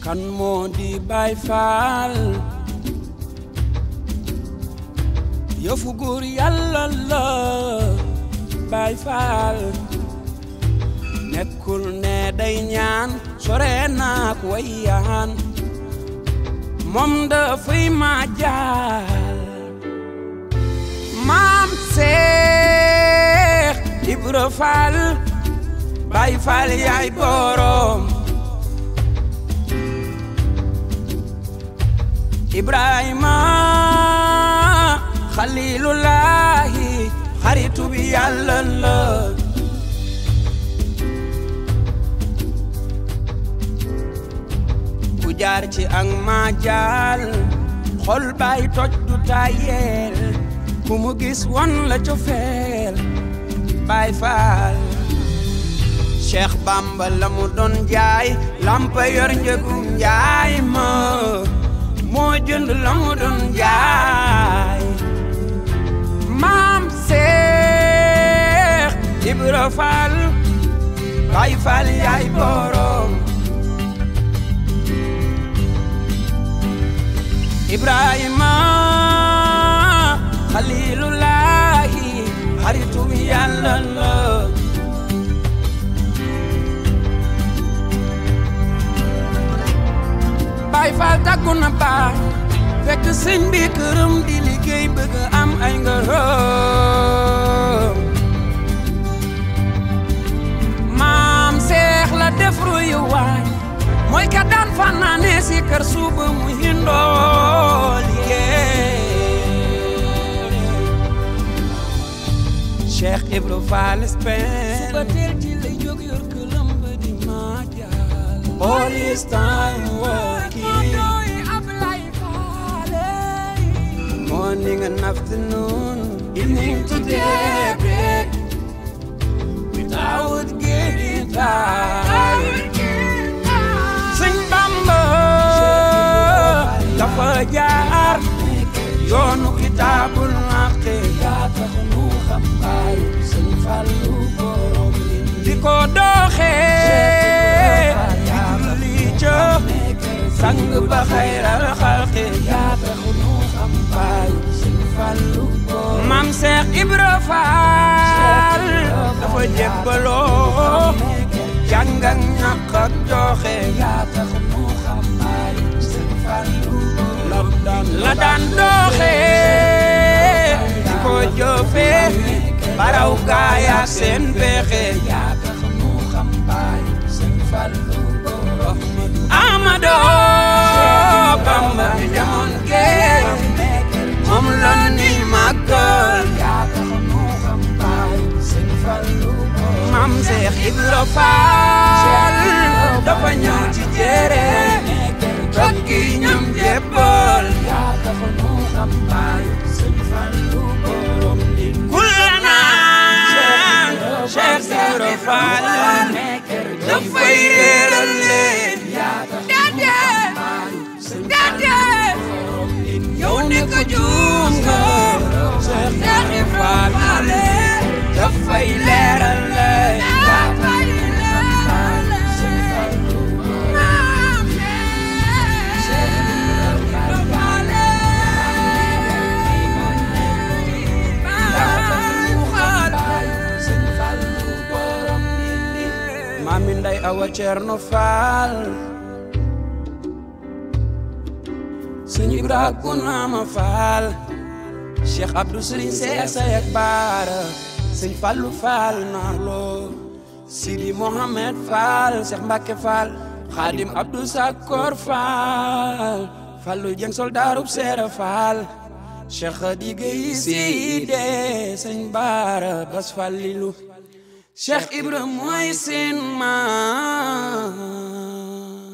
kan moo di Baay Faal yëfu góor yàlla la Baay Faal nekkul ne day ñaan sore naak wayyaan moom dafay ma jaal maam Seex Ibra Faal Baay Faal yaay borom Ibrahima Xalilullahi xaritu bi yàlla la ku jaar ci ak ma jaal xol bay toj du tayel ku mu gis won la cofeel Baay Faal Cheikh Bamba la mu doon jaay lampa yor njëgum njaay ma moo jënd la mu doon jaay maam Seex Ibra Faal Baay Faal yaay borom Ibrahima Xalilullahi xaritu Yàlla la Baay Faal tàggu na baay fekk sëñ bi këram di liggéey bëgg am ay ngërëm maam Seex la def ruyu waay mooy ka daan fanaane si kër suba mu hindoo liggéey Cheikh Ibra Fall Spain suba teel ci lay jóg yor këlam ba di ma jaal all his time working morning and afternoon evening to daybreak without getting tired Sëñ Bamba dafa jaar yoonu kitaabul haqq yaa tax nu xam baayu Sëñ Fallu borom di ko doxee di julli ca sang ba xayral xalqi yaa tax nu xam baayu Sëñ Fallu borom Maam Seex Ibra Faal dafa jébbaloo jàng ak ñàkk ak joxe yaa tax nu xam baayu Sëñ Fallu la daan doxe di ko jëfe baraw gaaya seen pexe yaa tax nu xam baayu Sëñ Fallu Amadu Bamba bi demoon géej moom la ni màggal yaa tax nu xam baayu Sëñ Fallu Maam Seex Ibra Faal dafa ñëw ci jere tokki ñam jébbal yaa tax nu xam baayu Sëñ Fallu borom li kullana Cheikh Ibra Faal dafay réeral leen yaa tax nu xam baayu Sëñ Fallu yow ne ko juum nga Cheikh Ibra Faal dafay leeral leen Mami Nday Awa Cerno Faal Sëñ Ibra Kunama Faal Cheikh Abdou Serigne Seex Sayak Baara Sëñ Fallu Faal Narlo Sidi Mohamed Faal Cheikh Mbacke Faal Xaadim Abdou Sakor Faal Fallu Jeng Soldaarub Seera Faal Cheikh Khady Gueye Side Sëñ Baara Bas Fallilu Cheikh Ibra mooy seen maam